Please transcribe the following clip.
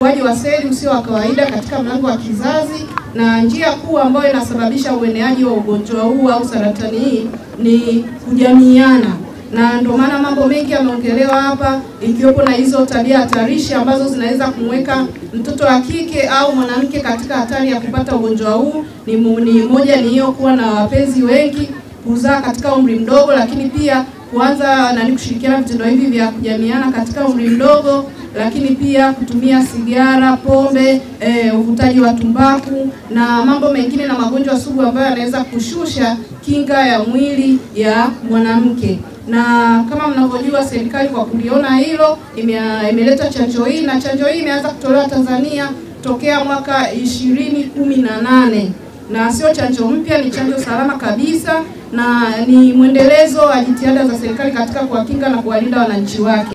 Ukuaji wa seli usio wa kawaida katika mlango wa kizazi, na njia kuu ambayo inasababisha ueneaji wa ugonjwa huu au saratani hii ni kujamiiana, na ndio maana mambo mengi yameongelewa hapa, ikiwepo na hizo tabia hatarishi ambazo zinaweza kumweka mtoto wa kike au mwanamke katika hatari ya kupata ugonjwa huu. Ni, mu- ni moja ni hiyo kuwa na wapenzi wengi, kuzaa katika umri mdogo, lakini pia kuanza nani kushirikiana vitendo hivi vya kujamiana katika umri mdogo, lakini pia kutumia sigara, pombe, eh, uvutaji wa tumbaku na mambo mengine na magonjwa sugu ambayo yanaweza kushusha kinga ya mwili ya mwanamke. Na kama mnavyojua, serikali kwa kuliona hilo ime- imeleta chanjo hii na chanjo hii imeanza kutolewa Tanzania tokea mwaka ishirini kumi na nane na sio chanjo mpya, ni chanjo salama kabisa na ni mwendelezo wa jitihada za serikali katika kuwakinga na kuwalinda wananchi wake.